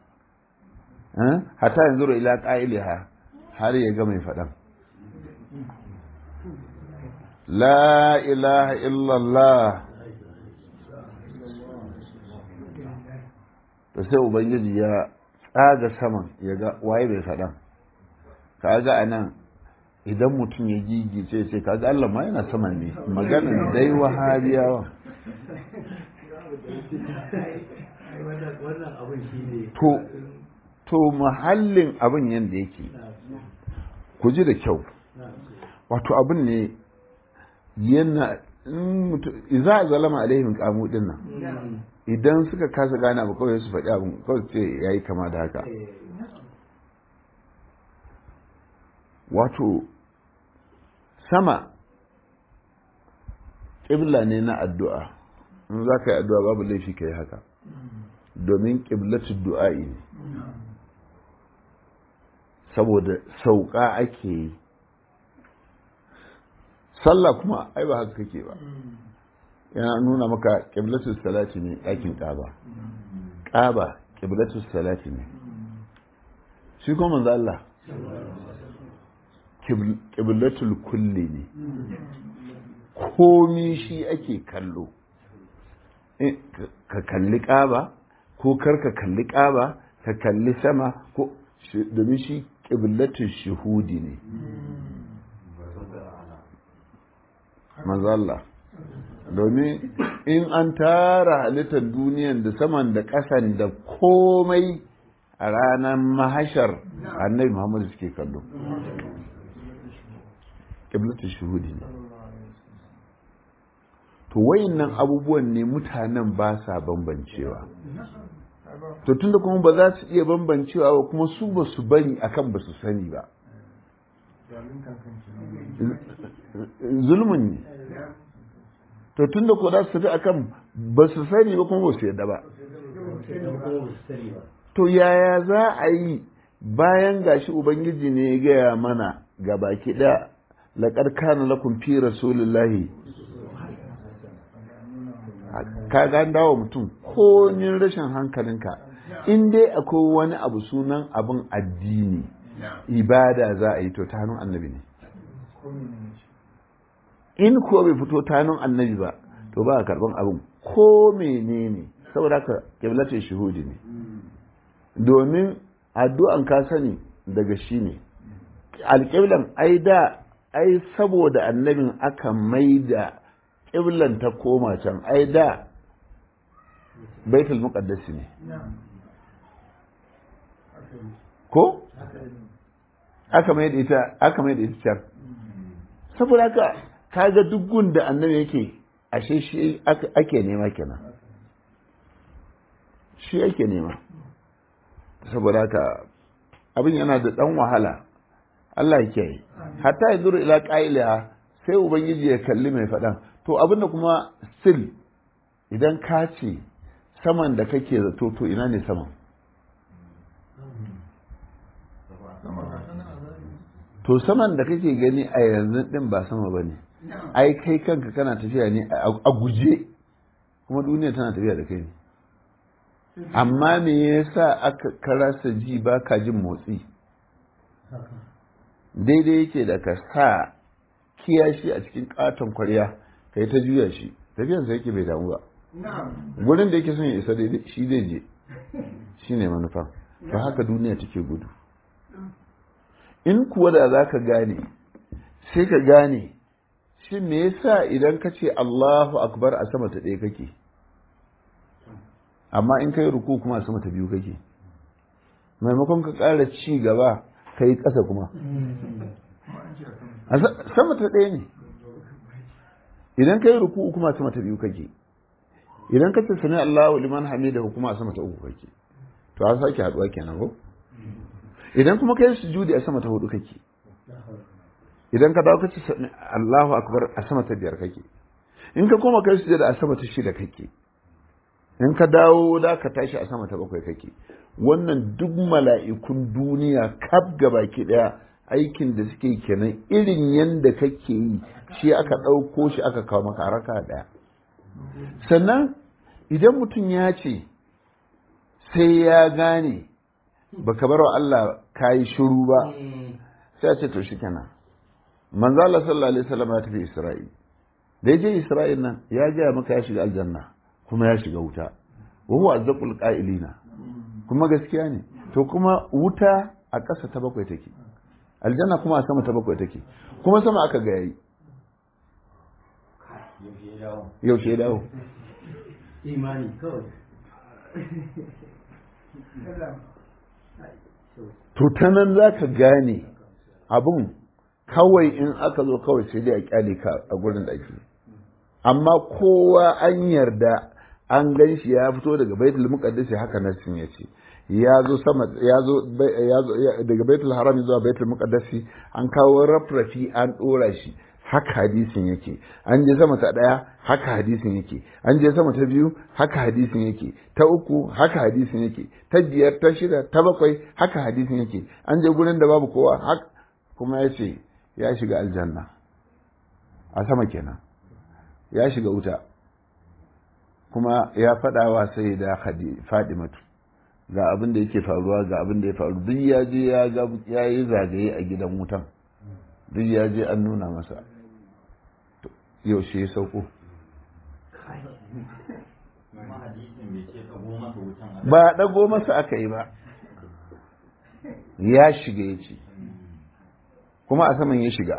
حتى ينظر إلى قائلها هل يقوم فدم لا إله إلا الله to sai ubangiji ya tsaga saman ya ga waye bai faɗan ka ga a nan idan mutum ya gigice ce kaga Allah ma yana sama ne maganin dai wahabiyawa to to muhallin abin yadda yake ku ji da kyau wato abin ne yana iza a zalama alaihim kamu din nan idan suka kasa gane abu kawai su faɗi abin kawai ce ya yi kama da haka wato sama ƙibla ne na addu'a in za ka yi addu'a babu laifi ka yi haka domin ƙiblatu du'a'i ne saboda sauƙa ake yi sallah kuma ai ba haka kake ba yana nuna maka ƙiblatu salati ne ɗakin ƙaba ƙaba ƙiblatu salati ne shi kuma manzo Allah ƙiblatul kulli ne komi shi ake kallo ka kalli ƙaba ko kar ka kalli ƙaba ka kalli sama ko domin shi ƙiblatul shuhudi ne mazalla domin in an tara halittar duniyan da saman da ƙasan da komai a ranar mahashar annabi muhammadu suke kallo ƙiblatul shuhudi ne to wayannan abubuwan ne mutanen ba sa bambancewa to tunda kuma ba za su iya bambancewa ba kuma su ba su bari akan ba su sani ba zulmin ne to tunda ko za su tafi akan ba su sani ba kuma ba su yadda ba to yaya za a yi bayan gashi ubangiji ne ya gaya mana ga baki ɗaya laƙar kana lakum fi rasulillahi ka ga dawo mutum ko nin rashin hankalinka in dai akwai wani abu sunan abin addini ibada za a yi to ta hannun annabi ne in ko bai fito ta hannun annabi ba to ba a karban abin ko menene saboda haka kiblatin shuhudi ne domin addu'an ka sani daga shi ne alƙiblan ai da ai saboda annabin aka maida ƙiblan ta koma can ai da baitul muqaddasi ne ko aka mai da ita aka mai da ita can saboda haka kaga duk gun da annabi yake ashe shi ake nema kenan shi ake nema saboda haka abin yana da ɗan wahala Allah ya kiyaye hatta ya zuru ila ƙa'iliya sai ubangiji ya kalli mai faɗan to abin da kuma still idan ka ce saman da kake zato to ina ne saman to saman da kake gani a yanzu din ba sama ba ne ai kai kanka kana tafiya ne a guje kuma duniya tana tafiya da kai ne amma me yasa aka karasa ji ba ka jin motsi daidai yake da ka sa kiyashi a cikin katon kwarya ka yi ta juya shi tafiyansa yake bai damu ba gurin da yake son ya isa daidai shi zai je shi ne manufa ba haka duniya take gudu in kuwa da za ka gane sai ka gane shi me yasa idan ka ce Allahu akbar a sama ta ɗaya kake amma in kai ruku kuma a sama ta biyu kake maimakon ka ƙara ci gaba ka yi ƙasa kuma sama ta ɗaya ne idan ka yi ruku kuma sama ta biyu kake idan ka ce sami Allahu liman hamida kuma a sama ta uku kake to an sake haɗuwa kenan ko idan kuma kai sujudi a sama ta hudu kake idan ka dawo kace Allahu akbar a sama ta biyar kake in ka koma kai sujudi a sama ta shida kake in ka dawo da ka tashi a sama ta bakwai kake wannan duk mala'ikun duniya kaf baki daya aikin da suke kenan irin yanda kake yi shi aka ɗauko shi aka kawo maka raka daya sannan idan mutum ya ce sai ya gane baka bar wa Allah kayi shiru ba sai a ce to shi kenan manzo Allah sallallahu alaihi wasallam ya tafi Isra'il da ya je Isra'il nan ya ga maka ya shiga aljanna kuma ya shiga wuta wa huwa azzaqul qa'ilina kuma gaskiya ne to kuma wuta a ƙasa ta bakwai take aljanna kuma a sama ta bakwai take kuma sama aka ga yayi yaushe ya dawo imani kawai to ta nan za ka gane abin kawai in aka zo kawai sai dai a kyale ka a gurin da ake amma kowa an yarda an gan shi ya fito daga baitul muqaddas haka nasin ya ce ya zo sama ya zo daga baitul haram zuwa baitul muqaddas an kawo rafrafi an dora shi haka hadisin yake an je sama ta daya haka hadisin yake an je sama ta biyu haka hadisin yake ta uku haka hadisin yake ta biyar ta shida ta bakwai haka hadisin yake an je gurin da babu kowa haka kuma ya ce ya shiga aljanna a sama kenan ya shiga wuta kuma ya faɗa wa sai da fadimatu ga abin da yake faruwa ga abin da ya faru duk ya je ya yi zagaye a gidan wutan duk ya je an nuna masa yaushe ya sauko ba ɗago masa aka yi ba ya shiga ya ce kuma a saman ya shiga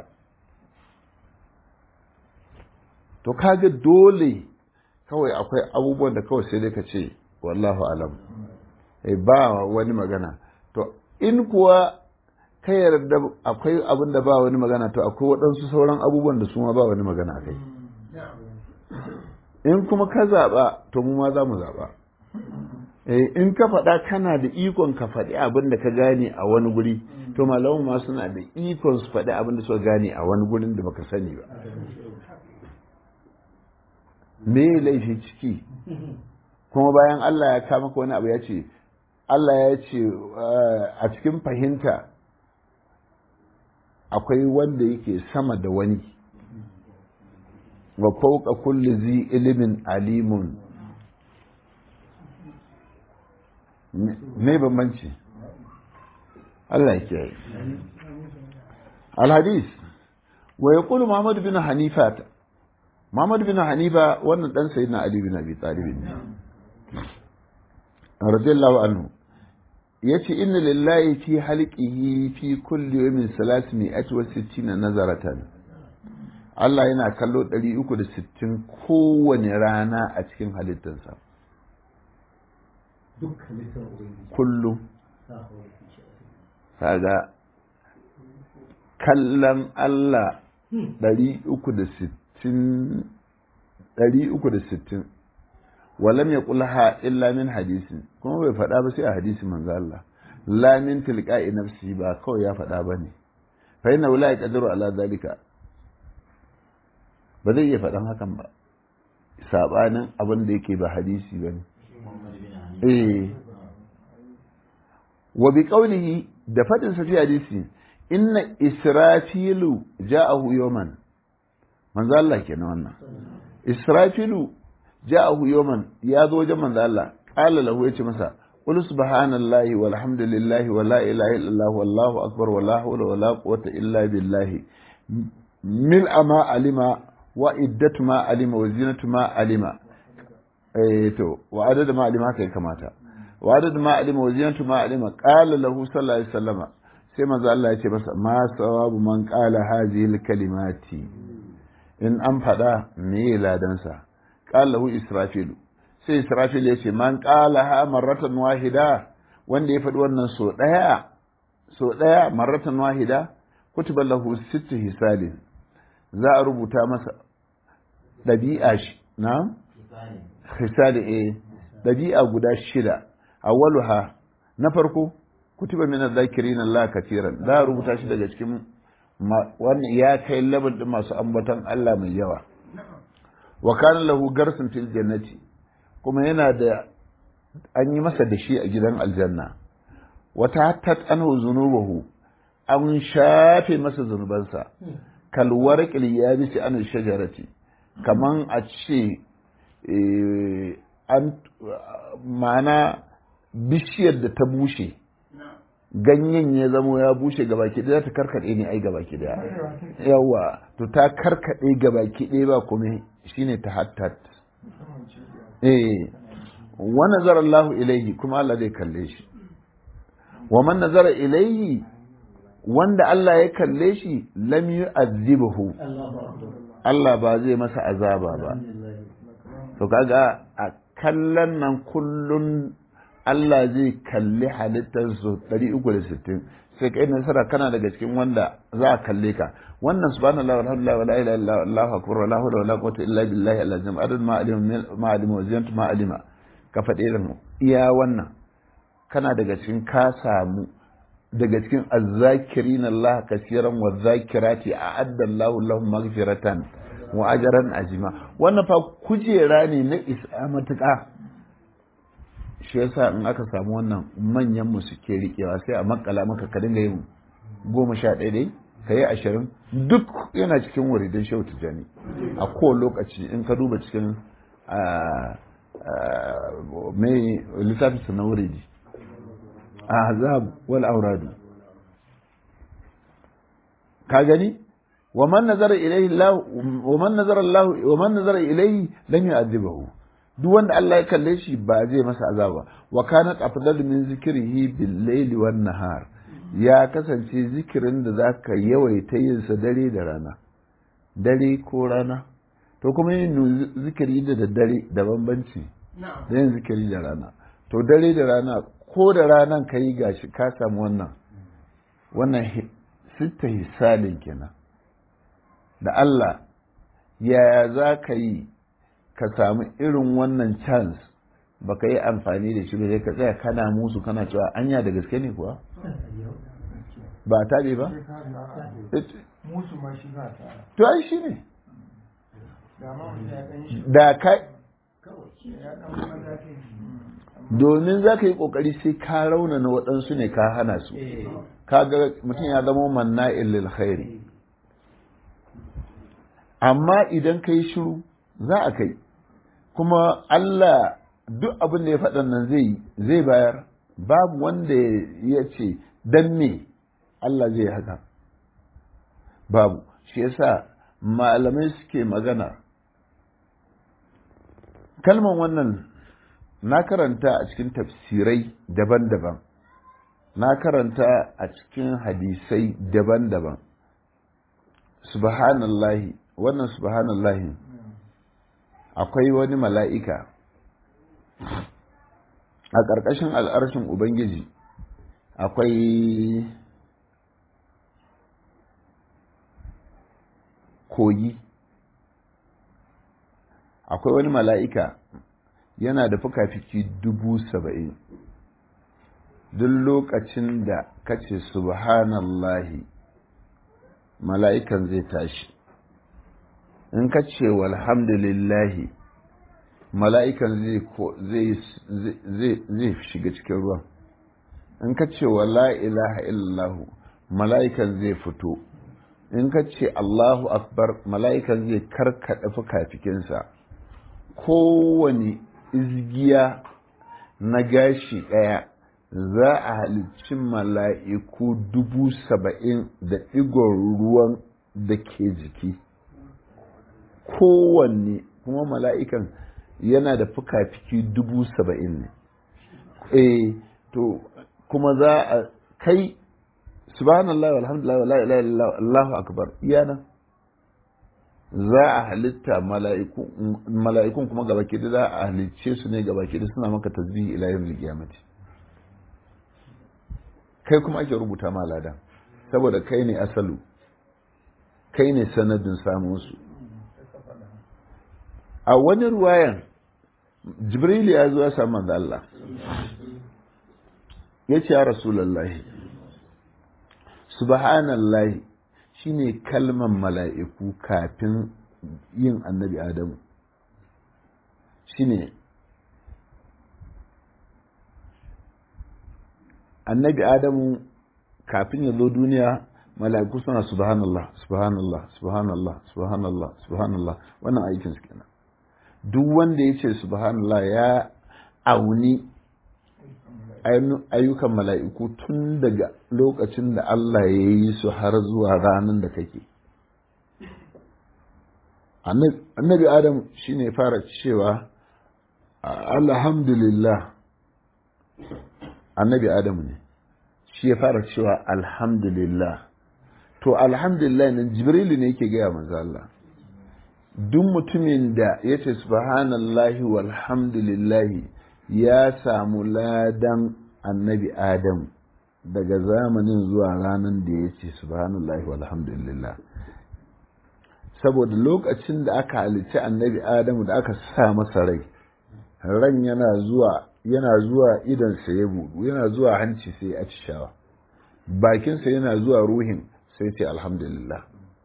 to kaga dole kawai akwai abubuwan da kawai sai dai ka ce wallahu alam ba wani magana to in kuwa ka yarda akwai abin da ba wani magana to akwai waɗansu sauran abubuwan da su ma ba wani magana a kai in kuma ka zaɓa to mu ma za mu zaɓa in ka faɗa kana da ikon ka faɗi abin da ka gane a wani guri to malamu ma suna da ikon su faɗi abin da suka gane a wani gurin da baka sani ba me laifi ciki kuma bayan Allah ya kama ka wani abu ya ce Allah ya ce a cikin fahimta akwai wanda yake sama da wani wa fauka kulli zi ilimin alimun me bambanci Allah ya kiyaye alhadis wa yaqulu Muhammad bin Hanifa Muhammad bin Hanifa wannan dan sayyidina Ali bin Abi Talib ne radiyallahu anhu yace inna lillahi fi halqihi fi kulli yawmin 360 nazaratan Allah yana kallo 360 kowane rana a cikin halittarsa kullum kaga kallon Allah 360 walam ya kulha illa min hadisin kuma bai faɗa ba sai a hadisin manzo Allah la min tilqa'i nafsi ba kawai ya faɗa ba ne fa inna la yaqdiru ala zalika ba zai iya faɗan hakan ba sabanin abin da yake ba hadisi bane eh wa bi qawlihi da fadin sa fi hadisi inna israfilu ja'ahu yawman manzo Allah kenan wannan israfilu ja'ahu yawman ya zo wajen manzo Allah qala lahu yace masa qul subhanallahi walhamdulillahi wa la ilaha illallah wallahu akbar wa la hawla wa la quwwata illa billah mil ama alima wa iddatu ma alima wa zinatu ma alima eh to wa adada ma alima haka ya kamata wa adada ma alima wa zinatu ma alima qala lahu sallallahu alaihi wasallama sai manzo Allah ya ce masa ma sawabu man qala hadhihi kalimati in an faɗa me ladansa qala lahu israfilu sai israfil ya ce man qala ha marratan wahida wanda ya faɗi wannan so ɗaya so ɗaya marratan wahida kutiba lahu sittu hisalin za a rubuta masa ɗabi'a shi na hisali eh ɗabi'a guda shida awwaluha na farko kutiba min adh-dhakirin Allah katiran za a rubuta shi daga cikin wannan ya kai labar din masu ambaton Allah mai yawa wa kana lahu garsun fil jannati kuma yana da an yi masa da shi a gidan aljanna wata tat anhu zunubahu an shafe masa zunubansa kal warqil yabisi an shajarati kaman a ce an ma'ana bishiyar da ta bushe ganyen ya zamo ya bushe gabaki ɗaya ta karkaɗe ne ai gabaki ɗaya yawa to ta karkaɗe gabaki ɗaya ba kuma shine ta hattat eh wa nazara Allahu ilaihi kuma Allah zai kalle shi wa man nazara ilaihi wanda Allah ya kalle shi lam yu'adhibuhu Allahu akbar Allah ba zai masa azaba ba alhamdulillah to kaga a kallon nan kullun Allah zai kalli halittar su 360 sai kai nasara kana daga cikin wanda za a kalle ka wannan subhanallahi walhamdulillahi wala ilaha illa allahu akbar wala hawla wala quwwata illa billahi al-azim adad ma alima ma alima wa ziyant ma alima ka faɗe da mu iya wannan kana daga cikin ka samu daga cikin azzakirin Allah kasiran wa zakirati a'adda Allahu lahum maghfiratan wa ajran ajima wannan fa kujera ne na isa matuƙa shi yasa in aka samu wannan manyan mu suke riƙewa sai a makala maka ka dinga yin goma sha ɗaya dai ka yi ashirin duk yana cikin wuridin shehu tijjani a kowane lokaci in ka duba cikin mai littafin su na wuridi ahzab wal auradu ka gani wa man nazara ilayhi Allah wa man nazara Allah wa man nazara ilayhi lam yu'adhibahu duk wanda Allah ya kalle shi ba zai masa azaba wa kanat afdalu min zikrihi bil layli wan nahar ya kasance zikirin da zaka yawaita yin sa dare da rana dare ko rana to kuma yin zikiri da daddare da bambanci da yin zikiri da rana to dare da rana ko da ranan ka yi gashi ka samu wannan wannan sitta hisalin kenan da Allah yaya za ka yi ka samu irin wannan chance baka yi amfani da shi ba sai ka tsaya kana musu kana cewa anya da gaske ne kuwa ba taɓe ba musu ma shi za ta to ai shi ne da ma mutum ya ɗan shi da ka ya ɗan maza ta yi domin za ka yi ƙoƙari sai ka raunana waɗansu ne ka hana su eh ka ga mutum ya zama manna'in lil khairi amma idan ka yi shiru za a kai kuma Allah duk abin da ya faɗan nan zai zai bayar babu wanda ya ce dan me Allah zai haka babu shi yasa malamai suke magana kalman wannan na karanta a cikin tafsirai daban-daban na karanta a cikin hadisai daban-daban subhanallahi wannan subhanallahi akwai wani mala'ika a ƙarƙashin al'arshin ubangiji akwai kogi akwai wani mala'ika yana da fuka-fiki dubu saba'in duk lokacin da kace subhanallahi mala'ikan zai tashi in ka ce walhamdulillahi mala'ikan zai shiga cikin ruwan in ka ce wa la ilaha illallahu mala'ikan zai fito in ka ce allahu akbar mala'ikan zai karkaɗa fuka-fikinsa kowane izgiya na gashi ɗaya za a halicci mala'iku dubu saba'in da ɗigon ruwan da ke jiki kowanne kuma mala'ikan yana da fuka-fiki dubu saba'in ne eh to kuma za a kai subhanallah walhamdulillah wala ilaha illallah allahu akbar iya nan za a halitta mala'ikun kuma gaba da za a halicce su ne gaba da suna maka tasbihi ila yawmil qiyamati kai kuma ake rubuta ma lada saboda kai ne asalu kai ne sanadin samun su a wani ruwayan jibril ya zo ya samu manzo Allah ya ce ya rasulullahi subhanallahi shine kalman mala'iku kafin yin annabi adamu shine annabi adamu kafin ya zo duniya mala'iku suna subhanallah subhanallah subhanallah subhanallah subhanallah wannan aikin su kenan duk wanda ya ce subhanallah ya auni ayyukan mala'iku tun daga lokacin da Allah ya yi su har zuwa ranar da kake annabi adam shine fara cewa alhamdulillah annabi adamu ne shi ya fara cewa alhamdulillah to alhamdulillah nan jibrilu ne yake gaya manzo Allah duk mutumin da ya ce subhanallahi walhamdulillahi ya samu ladan annabi adam daga zamanin zuwa ranar da ya ce subhanallahi walhamdulillah saboda lokacin da aka halicci annabi adamu da aka sa masa rai ran yana zuwa yana zuwa idansa ya budu yana zuwa hanci sai ya ci shawa bakinsa yana zuwa ruhin sai ce alhamdulillah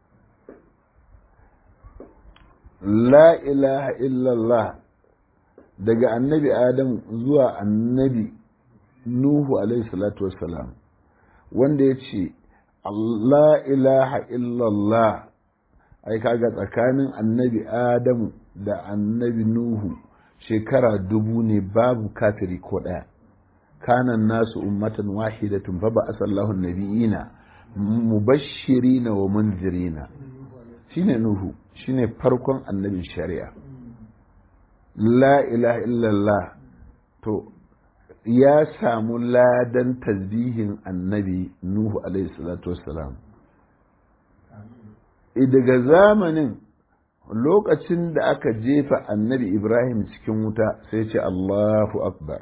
la ilaha illallah daga annabi adam zuwa annabi nuhu alaihi salatu wassalam wanda ya ce la ilaha illallah ai kaga tsakanin annabi adamu da annabi nuhu shekara dubu ne babu kafiri ko ɗaya kanan nasu ummatan wahidatun fa ba asallahu nabiyina mubashirina wa munzirina shine nuhu shine farkon annabin shari'a la ilaha illallah to ya samu ladan tasbihin annabi nuhu alaihi salatu wassalam daga zamanin lokacin da aka jefa annabi ibrahim cikin wuta sai ce allahu akbar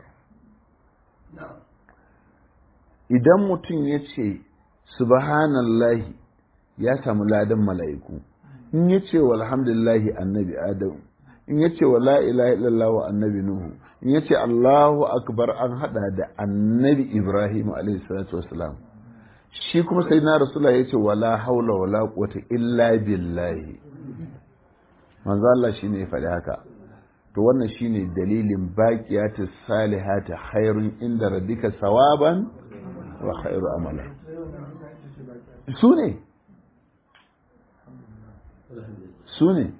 idan mutum ya ce subhanallahi ya samu ladan mala'iku in ya ce walhamdulillahi annabi adam in ya ce wa la ilaha illallah wa annabi nuhu in ya ce allahu akbar an hada da annabi ibrahim alaihi salatu wasalam shi kuma sai na rasula ya ce wala haula wala quwwata illa billahi manzo Allah shine ya faɗi haka to wannan shine dalilin baqiyatu salihati khairun inda rabbika sawaban wa khairu amala su ne su ne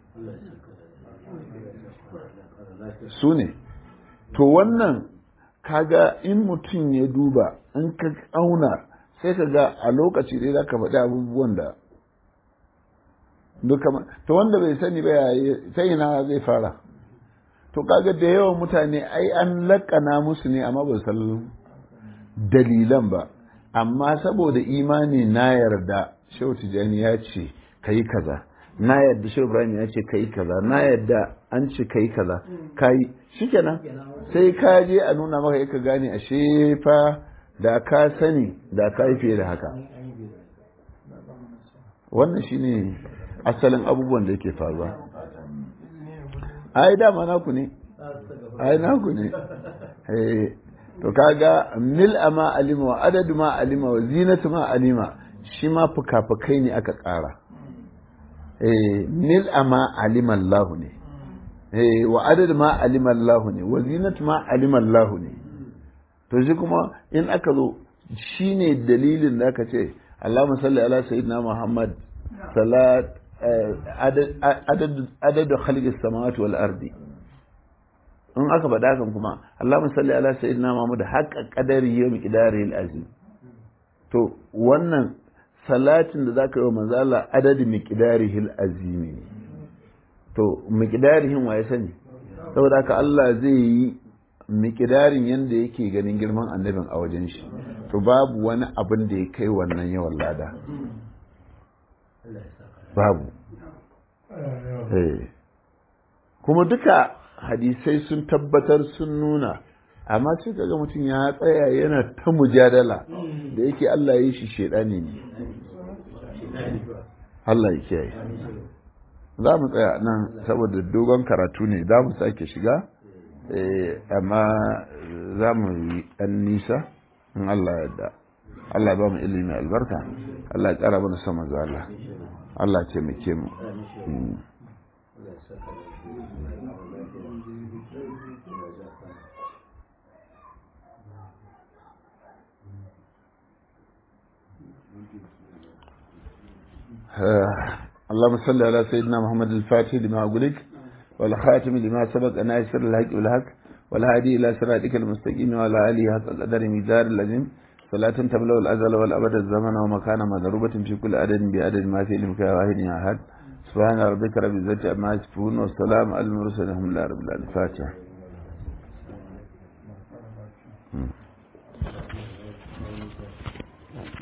su ne to wannan kaga in mutum ya duba in ka auna sai ka ga a lokaci dai za ka faɗi abubuwan da duka to wanda bai sani ba ta ina zai fara to kaga da yawan mutane ai an laƙana musu ne amma ba san dalilan ba amma saboda imani na yarda shehu tijjani ya ce ka yi kaza na yarda shehu ibrahim ya ce ka yi kaza na yarda an ce ka yi kaza ka yi shikenan sai ka je a nuna maka ka gane ashe fa da ka sani da ka yi fiye da haka wannan shine asalin abubuwan da yake faruwa ai dama naku ne ai naku ne to kaga mil ma alima wa adadu ma alima wa zinatu ma alima shi ma fuka-fukai ne aka ƙara mil ma alima Allah ne wa adadu ma alima Allah ne wa zinatu ma alima Allah ne to shi kuma in aka zo shi ne dalilin da aka ce Allahumma salli ala sayyidina Muhammad salat adadu khalqis samawati wal ardi in aka faɗa kan kuma Allahumma salli ala sayyidina Muhammad haqqa qadari yawmi qidarihi azim to wannan salatin da zaka yi wa manzo Allah adadi miqdarihi azim ne to miqdarihin waye sani saboda haka Allah zai yi miqdarin yanda yake ganin girman annabin a wajen shi to babu wani abin da ya kai wannan yawan lada babu kuma duka hadisai sun tabbatar sun nuna amma sai kaga mutum ya tsaya yana ta mujadala da yake Allah ya yi shi shedani ne Allah ya kiyaye za mu tsaya nan saboda dogon karatu ne za mu sake shiga amma za mu yi ɗan nisa in Allah ya da Allah ba mu ilimi albarka Allah ya ƙara mana sama zuwa Allah Allah ce mu ke mu اللهم صل على سيدنا محمد الفاتح لما أقولك والخاتم لما سبق ناصر الحق والحق والهادي إلى صراطك المستقيم وعلى آله حق القدر ميزار اللازم صلاة تملأ الأزل والأبد الزمن ومكان مضروبة في كل عدد بعدد ما في علمك يا واحد يا أحد سبحان ربك رب العزة عما يصفون والسلام على المرسلين الحمد لله رب العالمين الفاتحة